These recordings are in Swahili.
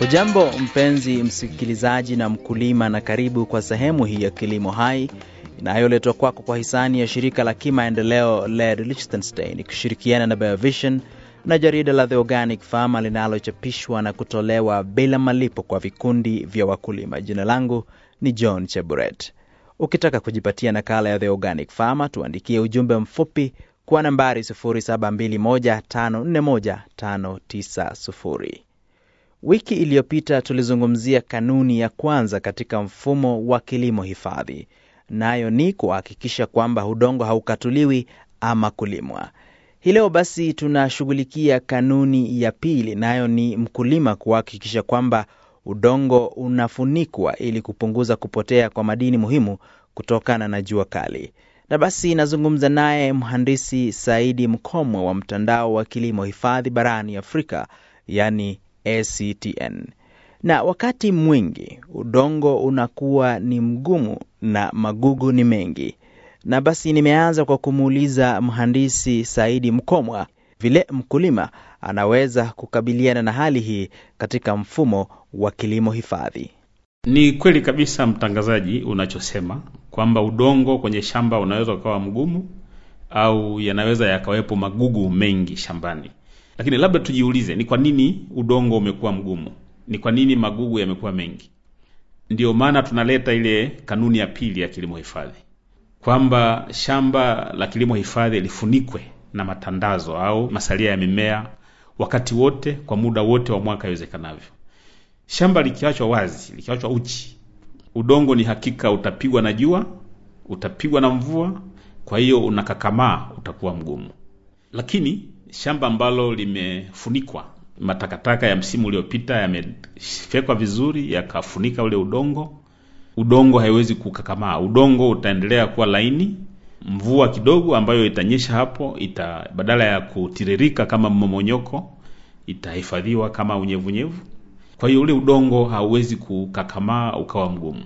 Hujambo mpenzi msikilizaji na mkulima, na karibu kwa sehemu hii ya Kilimo Hai inayoletwa kwako kwa hisani ya shirika la kimaendeleo LED Liechtenstein ikishirikiana na Biovision na jarida la The Organic Farmer linalochapishwa na kutolewa bila malipo kwa vikundi vya wakulima. Jina langu ni John Cheburet. Ukitaka kujipatia nakala ya The Organic Farmer, tuandikie ujumbe mfupi kwa nambari 0721541590. Wiki iliyopita tulizungumzia kanuni ya kwanza katika mfumo wa kilimo hifadhi, nayo ni kuhakikisha kwamba udongo haukatuliwi ama kulimwa. Hii leo basi tunashughulikia kanuni ya pili, nayo ni mkulima kuhakikisha kwamba udongo unafunikwa ili kupunguza kupotea kwa madini muhimu kutokana na jua kali. Na basi nazungumza naye mhandisi Saidi Mkomwe wa mtandao wa kilimo hifadhi barani Afrika, yani ACTN. Na wakati mwingi udongo unakuwa ni mgumu na magugu ni mengi, na basi nimeanza kwa kumuuliza mhandisi Saidi Mkomwa vile mkulima anaweza kukabiliana na hali hii katika mfumo wa kilimo hifadhi. Ni kweli kabisa mtangazaji, unachosema kwamba udongo kwenye shamba unaweza ukawa mgumu au yanaweza yakawepo magugu mengi shambani. Lakini labda tujiulize, ni kwa nini udongo umekuwa mgumu? Ni kwa nini magugu yamekuwa mengi? Ndiyo maana tunaleta ile kanuni ya pili ya kilimo hifadhi kwamba shamba la kilimo hifadhi lifunikwe na matandazo au masalia ya mimea wakati wote, kwa muda wote wa mwaka iwezekanavyo. Shamba likiachwa wazi, likiachwa uchi, udongo ni hakika utapigwa na jua, utapigwa na mvua, kwa hiyo unakakamaa, utakuwa mgumu. Lakini shamba ambalo limefunikwa, matakataka ya msimu uliopita yamefyekwa vizuri, yakafunika ule udongo, udongo haiwezi kukakamaa, udongo utaendelea kuwa laini. Mvua kidogo ambayo itanyesha hapo ita, badala ya kutiririka kama mmomonyoko, itahifadhiwa kama unyevunyevu. Kwa hiyo ule udongo hauwezi kukakamaa ukawa mgumu.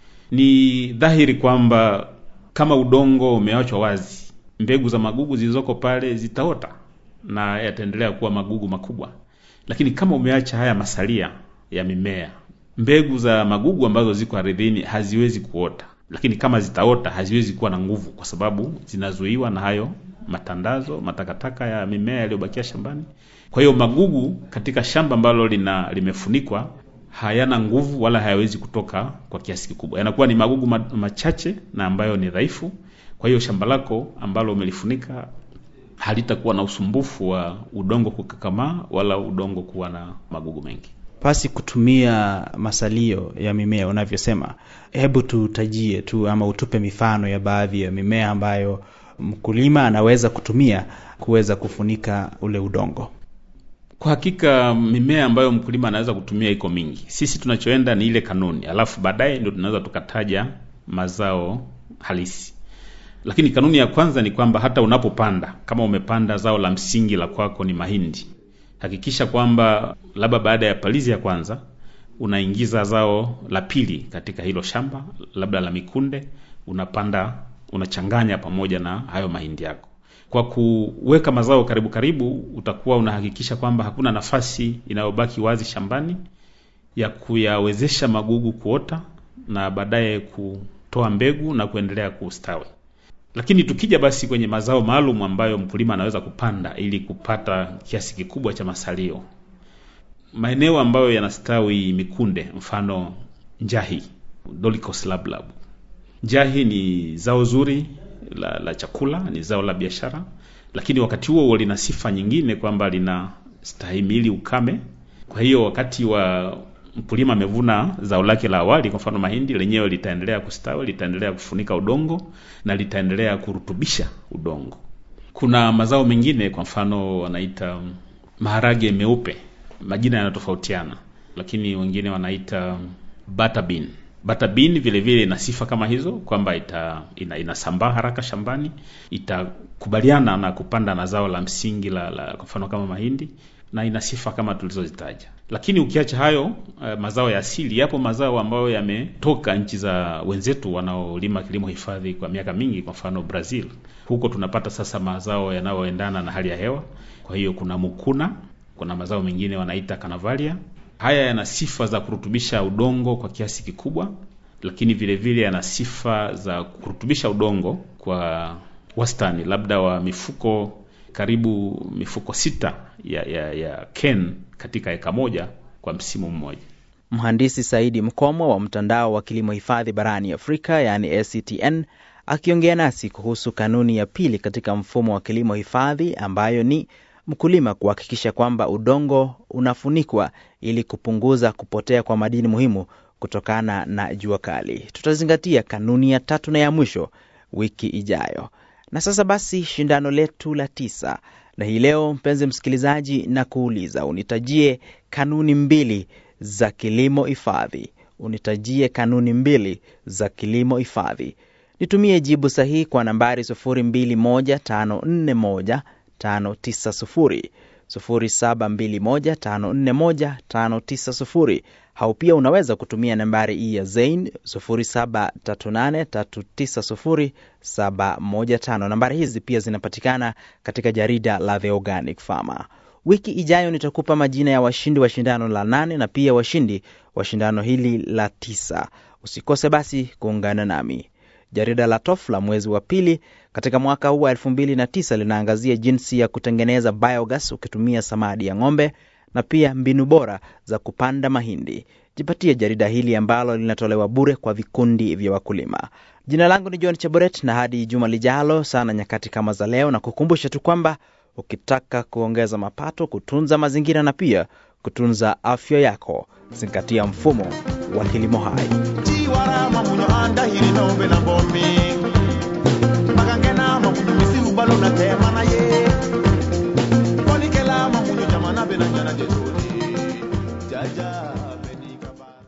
Ni dhahiri kwamba kama udongo umeachwa wazi, mbegu za magugu zilizoko pale zitaota na yataendelea kuwa magugu makubwa. Lakini kama umeacha haya masalia ya mimea, mbegu za magugu ambazo ziko ardhini haziwezi kuota, lakini kama zitaota haziwezi kuwa na nguvu, kwa sababu zinazuiwa na hayo matandazo, matakataka ya mimea yaliyobakia shambani. Kwa hiyo magugu katika shamba ambalo lina limefunikwa hayana nguvu wala hayawezi kutoka kwa kiasi kikubwa, yanakuwa ni magugu machache na ambayo ni dhaifu. Kwa hiyo shamba lako ambalo umelifunika halitakuwa na usumbufu wa udongo kukakamaa wala udongo kuwa na magugu mengi. Pasi kutumia masalio ya mimea unavyosema, hebu tutajie tu ama utupe mifano ya baadhi ya mimea ambayo mkulima anaweza kutumia kuweza kufunika ule udongo. Kwa hakika mimea ambayo mkulima anaweza kutumia iko mingi. Sisi tunachoenda ni ile kanuni, alafu baadaye ndio tunaweza tukataja mazao halisi. Lakini kanuni ya kwanza ni kwamba hata unapopanda, kama umepanda zao la msingi la kwako ni mahindi, hakikisha kwamba labda baada ya palizi ya kwanza unaingiza zao la pili katika hilo shamba, labda la mikunde, unapanda unachanganya pamoja na hayo mahindi yako. Kwa kuweka mazao karibu karibu, utakuwa unahakikisha kwamba hakuna nafasi inayobaki wazi shambani ya kuyawezesha magugu kuota na baadaye kutoa mbegu na kuendelea kustawi. Lakini tukija basi kwenye mazao maalum ambayo mkulima anaweza kupanda ili kupata kiasi kikubwa cha masalio, maeneo ambayo yanastawi mikunde, mfano njahi, Dolichos lablab. Njahi ni zao zuri la, la chakula, ni zao la biashara, lakini wakati huo huo lina sifa nyingine kwamba lina stahimili ukame. Kwa hiyo wakati wa mkulima amevuna zao lake la awali, kwa mfano mahindi, lenyewe litaendelea kustawi, litaendelea kufunika udongo na litaendelea kurutubisha udongo. Kuna mazao mengine, kwa mfano wanaita maharage meupe, majina yanatofautiana, lakini wengine wanaita butter bean. Butter bean vile vile ina sifa kama hizo kwamba ita ina, inasambaa haraka shambani, itakubaliana na kupanda na zao la msingi la, la kwa mfano kama mahindi na ina sifa kama tulizozitaja. Lakini ukiacha hayo uh, mazao ya asili, yapo mazao ambayo yametoka nchi za wenzetu wanaolima kilimo hifadhi kwa miaka mingi, kwa mfano Brazil. Huko tunapata sasa mazao yanayoendana na hali ya hewa. Kwa hiyo kuna mukuna, kuna mazao mengine wanaita canavalia, Haya yana sifa za kurutubisha udongo kwa kiasi kikubwa, lakini vile vile yana sifa za kurutubisha udongo kwa wastani, labda wa mifuko karibu mifuko sita ya, ya, ya ken katika eka moja kwa msimu mmoja. Mhandisi Saidi Mkomo wa mtandao wa kilimo hifadhi barani Afrika yaani ACTN akiongea nasi kuhusu kanuni ya pili katika mfumo wa kilimo hifadhi ambayo ni mkulima kuhakikisha kwamba udongo unafunikwa ili kupunguza kupotea kwa madini muhimu kutokana na jua kali. Tutazingatia kanuni ya tatu na ya mwisho wiki ijayo. Na sasa basi, shindano letu la tisa, na hii leo, mpenzi msikilizaji, na kuuliza unitajie kanuni mbili za kilimo hifadhi. Unitajie kanuni mbili za kilimo hifadhi. Nitumie jibu sahihi kwa nambari 0215415990 0721541590 au pia unaweza kutumia nambari hii ya Zain 0738390715. Nambari hizi pia zinapatikana katika jarida la The Organic Farmer. Wiki ijayo nitakupa majina ya washindi wa shindano la nane na pia washindi wa shindano hili la tisa. Usikose basi kuungana nami. Jarida la TOF la mwezi wa pili katika mwaka huu wa elfu mbili na tisa linaangazia jinsi ya kutengeneza biogas ukitumia samadi ya ng'ombe na pia mbinu bora za kupanda mahindi. Jipatie jarida hili ambalo linatolewa bure kwa vikundi vya wakulima. Jina langu ni John Chaboret, na hadi juma lijalo sana nyakati kama za leo, na kukumbusha tu kwamba ukitaka kuongeza mapato, kutunza mazingira na pia kutunza afya yako, zingatia mfumo wa kilimo hai. chiwarama munyo andahiri nombe na bomi makangena mamunyo misiru balo na temana ye konikela mamunyo jamana bena nyana jetoli jaja